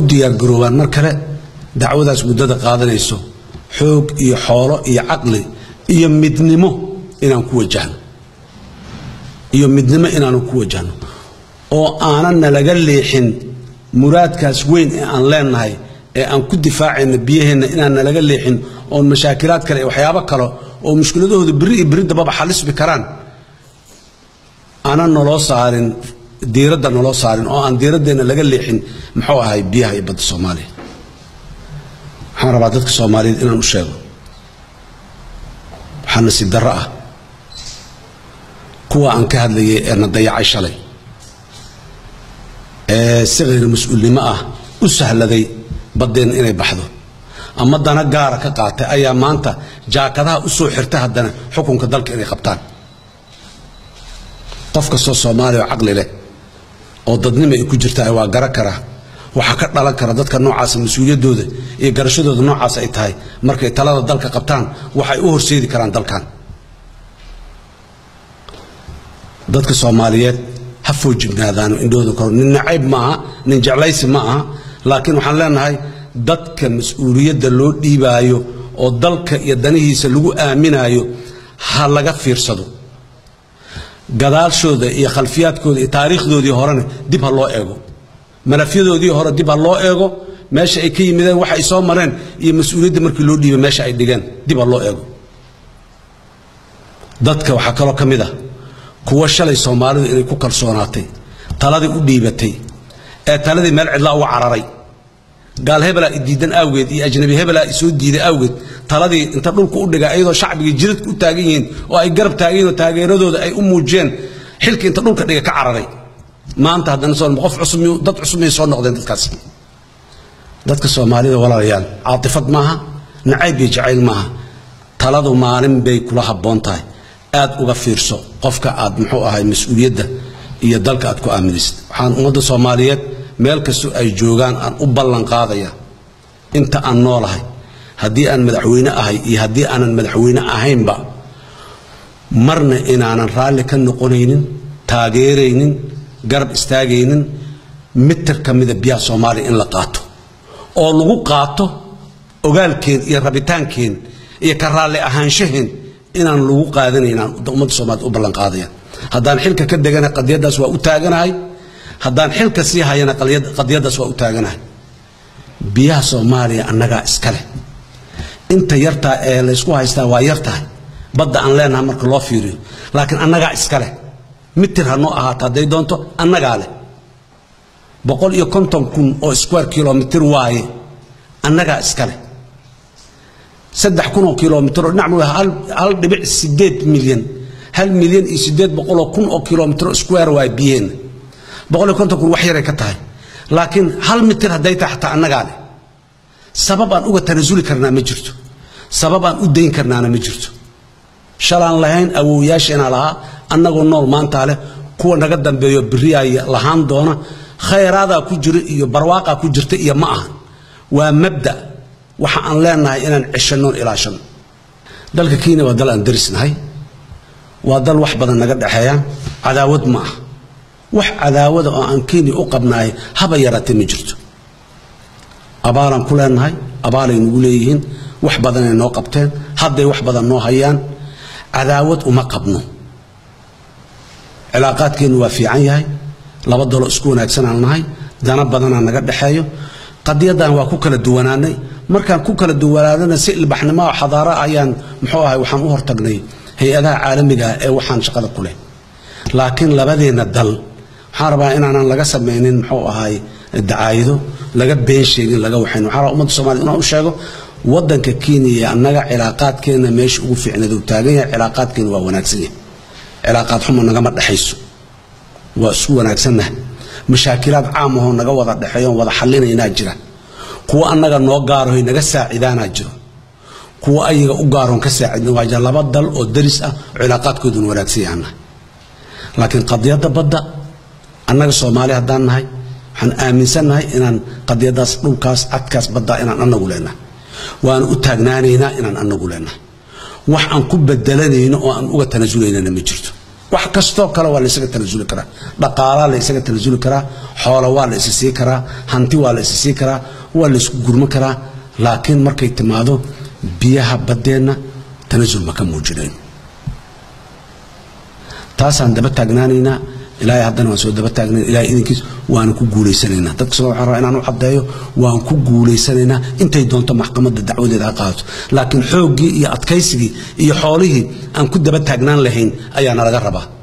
diyaargaroobaan mar kale dacwadaas muddada qaadanayso xoog iyo xoolo iyo caqli iyo midnimo inaan ku wajahno iyo midnimo inaanu ku wajahno oo aanan nalaga leexin muraadkaas weyn ee aan leenahay ee aan ku difaacayna biyaheenna inaan nalaga leexin oon mashaakilaad kale iyo waxyaabo kale oo mushkiladahooda beri iyo beri dambaba xalisbi karaan aanan naloo saarin diiradda naloo saarin oo aan diiraddeena laga leexin muxuu ahay biyaha iyo badda soomaaliya waxaan rabaa dadka soomaaliyeed inaan u sheego waxaa nasiib darro ah kuwa aan ka hadlayay ee na dayacay shalay ee si khayr mas-uulnimo ah u sahladay baddeenna inay baxdo ama dana gaara ka qaatay ayaa maanta jaakadaha u soo xirta haddana xukunka dalka inay qabtaan qof kastoo soomaaliya oo caqli leh oo dadnimo ay ku jirtaa waa gara kara waxaa ka dhalan kara dadka noocaasa mas-uuliyaddooda iyo garashadooda noocaas ay tahay markay talada dalka qabtaan waxay u horseedi karaan dalkan dadka soomaaliyeed ha foojignaadaano indhahooda koro nin nacayb ma aha nin jeclaysi ma aha laakiin waxaan leenahay dadka mas-uuliyadda loo dhiibaayo oo dalka iyo danihiisa lagu aaminaayo ha laga fiirsado gadaashooda iyo khalfiyaadkooda iyo taariikhdoodii horena dib ha loo eego malafyadoodii hore dib ha loo eego meesha ay ka yimideen waxa ay soo mareen iyo mas-uuliyadda markii loo dhiibay meesha ay dhigeen dib ha loo eego dadka waxaa kaloo ka mid ah kuwa shalay soomaalidu inay ku kalsoonaatay taladii u dhiibatay ee taladii meel cidlaa uga cararay gaal hebelaa idiidan awgeed iyo ajnabi hebelaa isoo diiday awgeed taladii inta dhulka u dhiga iyadoo shacbigii jiradka u taagan yihiin oo ay garab taagan yihin oo taageeradooda ay u muujiyeen xilka inta dhulka dhiga ka cararay maanta haddana soo qof cusub dad cusub miyay soo noqdeen dadkaas dadka soomaalida walaalayaal caatifad maaha nacayb iyo jacayl maaha taladu maalin bay kula habboon tahay aad uga fiirso qofka aad muxuu ahay mas-uuliyadda iyo dalka aad ku aaminaysid waxaan ummadda soomaaliyeed meel kastoo ay joogaan aan u ballan qaadaya inta aan noolahay haddii aan madaxweyne ahay iyo haddii aanan madaxweyne ahaynba marna inaanan raalli ka noqonaynin taageeraynin garab istaagaynin mitir ka mida biyaha soomaaliya in la qaato oo lagu qaato ogaalkeen iyo rabitaankeen iyo ka raalli ahaanshaheen inaan lagu qaadanayn aan ummadda soomaaliyed u ballan qaadaya haddaan xilka ka degana qadiyaddaas waa u taaganahay haddaan xilka sii hayana qadiyaddaas waa u taaganahay biyaha soomaaliya annagaa iska leh inta yartaa ee laysku haystaa waa yar tahay badda aan leenahay marka loo fiiriyo laakiin annagaa iska leh mitir ha noo ahaato hadday doonto annagaa leh boqol iyo konton kun oo square kilomitir waaye annagaa iska leh saddex kun oo kilomitir oo dhinac hal dhibic sideed milyan hal milyan iyo sideed boqoloo kun oo kilomitir square waaye biyeenna boqol iyo konton kun wax yaray ka tahay laakiin hal mitir hadday tahay xataa annagaa leh sabab aan uga tanasuli karnaa ma jirto sabab aan u dayn karnaana ma jirto shalaan lahayn awowyaasheena lahaa annagoo nool maantaa leh kuwa naga dambeeyo beriyaaya lahaan doona khayraadaa ku jira iyo barwaaqaa ku jirta iyo ma ahan waa mabda waxa aan leenahay inaan ceshannoon ilaashanno dalka kenya waa dal aan darisnahay waa dal wax badan naga dhexeeyaan cadaawad ma ah wax cadaawada oo aan kenya u qabnaay haba yaraatee ma jirto abaalaan ku leenahay abaalay nagu leeyihiin wax badanay noo qabteen hadday wax badan noo hayaan cadaawad uma qabno cilaaqaadkeennu waa fiican yahay laba dalo isku wanaagsanaan nahay dana badanaa naga dhexeeyo qadiyaddan waa ku kala duwanaanay markaan ku kala duwanaanana si ilbaxnimo oo xadaara ayaan muxuu ahay waxaan u hortagnay hay-adaha caalamiga ah ee waxaan shaqada ku leh laakiin labadeenna dal waxaan rabaa inaanan laga samaynin muxuu ahay dacaayido laga been sheegin laga waxayn waxaan rabaa ummadda soomaliya inaan u sheego waddanka kenya iyo annaga cilaaqaadkeenna meesha ugu fiicneed uu taagan yahay cilaaqaadkeenna waa wanaagsan yahay cilaaqaad xumo nagama dhexayso waa isku wanaagsannahay mashaakilaad caam ahoo naga wada dhexeeyoon wada xallinaynaa jira kuwa annaga noo gaarahoy naga saacidaanaa jiro kuwa ayaga u gaaroon ka saacidna waa jira laba dal oo daris ah oo cilaaqaadkooduna wanaagsan yahannahay laakiin qadiyadda badda annaga soomaali haddaan nahay waxaan aaminsannahay inaan qadiyaddaas dhulkaas cadkaas baddaa inaan annagu leenahay waana u taagnaanaynaa inaan annagu leenahay wax aan ku bedelanayno oo aan uga tanasulaynana ma jirto wax kastoo kale waa la isaga tanasuli karaa dhaqaalaa la isaga tanasuli karaa xoolo waa la isa sii karaa hanti waa la isa sii karaa waa la isku gurma karaa laakiin markay timaado biyaha baddeenna tanasul ma ka muujinayn taasaan daba taagnaanaynaa ilaahay haddana waan soo daba taagnayn ilahay idinkiis waana ku guulaysanaynaa dadka soo waxaan rabaa inaan u caddeeyo waan ku guulaysanaynaa intay doonto maxkamadda dacwadeeda ha qaadato laakiin xooggii iyo adkaysigii iyo xoolihii aan ku daba taagnaan lahayn ayaa nalaga rabaa